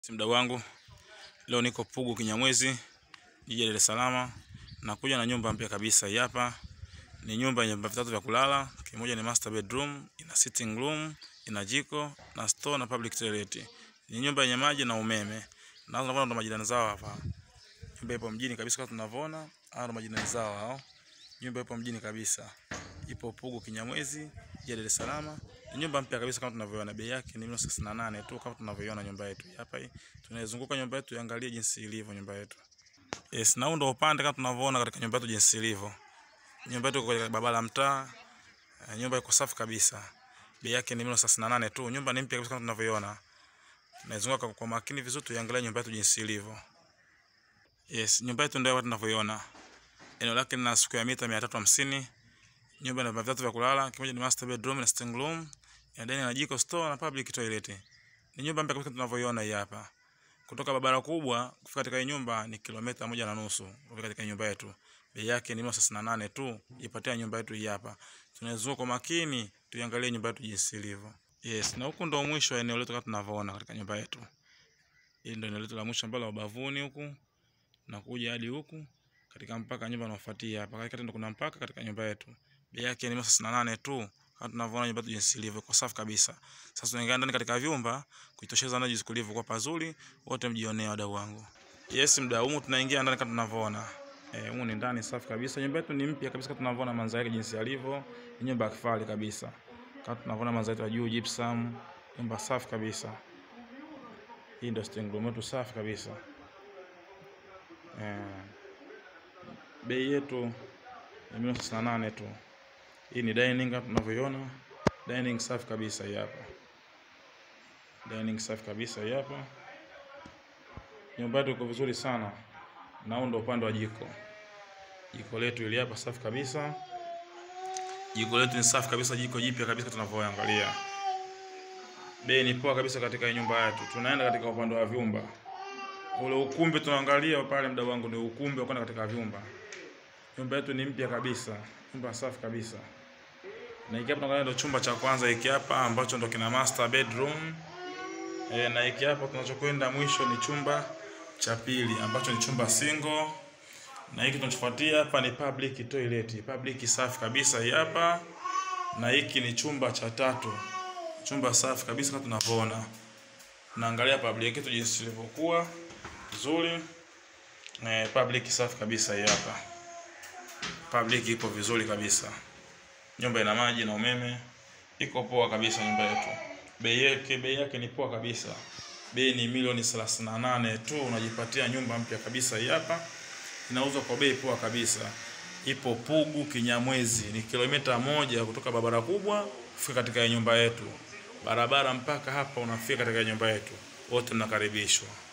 Mdau wangu, leo niko Pugu Kinyamwezi, jiji la Dar es Salaam. Nakuja na nyumba mpya kabisa. Hii hapa ni nyumba yenye vyumba vitatu vya kulala. Kimoja ni master bedroom, ina sitting room, ina jiko na store na public toilet. Ni nyumba yenye maji na umeme. Na tunavyoona ndo majirani zao hapa. Nyumba ipo mjini kabisa kama tunavyoona. Hao ndo majirani zao hao. Nyumba ipo mjini kabisa. Ipo Pugu Kinyamwezi, jiji la Dar es Salaam. Ni nyumba mpya kabisa kama tunavyoona. Bei yake ni milioni thelathini na nane tu kama tunavyoiona nyumba yetu. Hapa hii tunaizunguka nyumba yetu, iangalie jinsi ilivyo nyumba yetu. Yes, na huu ndo upande kama tunavyoona katika nyumba yetu jinsi ilivyo. Nyumba yetu iko katika barabara ya mtaa. Eh, Nyumba iko safi kabisa. Bei yake ni milioni thelathini na nane tu. Nyumba ni mpya kabisa kama tunavyoiona. Tunaizunguka kwa, kwa makini vizuri tuiangalie nyumba yetu jinsi ilivyo. Yes, nyumba yetu ndio hapa tunavyoiona. Eneo lake lina square mita 350. Nyumba ina vyumba vitatu vya kulala, kimoja ni master bedroom na sitting room, ya ndani na jiko, store na public toilet. Ni nyumba mpya kabisa tunavyoiona hii hapa. Kutoka barabara kubwa kufika katika hii nyumba ni kilomita moja na nusu kufika katika nyumba yetu. Bei yake ni milioni thelathini na nane tu. Ipatia nyumba yetu hii hapa. Tunazunguka kwa makini tuiangalie nyumba yetu jinsi ilivyo. Yes, na huku ndo mwisho wa eneo letu kama tunavyoona katika nyumba yetu. Hili ndio eneo letu la mwisho ambalo ubavuni huku na kuja hadi huku katika mpaka nyumba inayofuatia hapa. Katikati ndo kuna mpaka katika nyumba yetu. Bei yake ni milioni thelathini na nane tu. Kama tunavyoona nyumba yetu jinsi ilivyo, iko safi kabisa. Sasa tunaingia ndani katika vyumba kuitosheza ndani jinsi kulivyo kwa pazuri, wote mjionee wadau wangu. Yes, mdau, humu tunaingia ndani kama tunavyoona. Eh, humu ni ndani safi kabisa. Nyumba yetu ni mpya kabisa kama tunavyoona mandhari yake jinsi yalivyo. Ni nyumba ya kifahari kabisa. Kama tunavyoona mandhari ya juu gypsum, nyumba safi kabisa. Hii ndio sitting room yetu safi kabisa. Eh, bei yetu ni milioni thelathini na nane tu. Hii ni dining kama tunavyoiona. Dining safi kabisa hii hapa. Dining safi kabisa hii hapa. Nyumba yetu iko vizuri sana. Na huu ndo upande wa jiko. Jiko letu ili hapa safi kabisa. Jiko letu ni safi kabisa, jiko jipya kabisa tunavyoangalia. Bei ni poa kabisa katika hii nyumba yetu. Tunaenda katika upande wa vyumba. Ule ukumbi tunaangalia pale, mdau wangu, ni ukumbi wa kwenda katika vyumba. Nyumba yetu ni mpya kabisa, nyumba safi kabisa. Na hiki hapa tunaangalia ndo chumba cha kwanza hiki hapa ambacho ndo kina master bedroom. E, na hiki hapa tunachokwenda mwisho ni chumba cha pili ambacho ni chumba single. Na hiki tunachofuatia hapa ni public toilet, public safi kabisa hii hapa. Na hiki ni chumba cha tatu, chumba safi kabisa kama tunavyoona. Naangalia public yetu jinsi ilivyokuwa nzuri. E, public safi kabisa hii hapa. Public ipo vizuri kabisa. Nyumba ina maji na umeme. Iko poa kabisa nyumba yetu. Bei yake bei yake ni poa kabisa. Bei ni milioni 38 tu unajipatia nyumba mpya kabisa hii hapa. Inauzwa kwa bei poa kabisa. Ipo Pugu Kinyamwezi, ni kilomita moja kutoka barabara kubwa kufika katika nyumba yetu. Barabara mpaka hapa unafika katika nyumba yetu. Wote mnakaribishwa.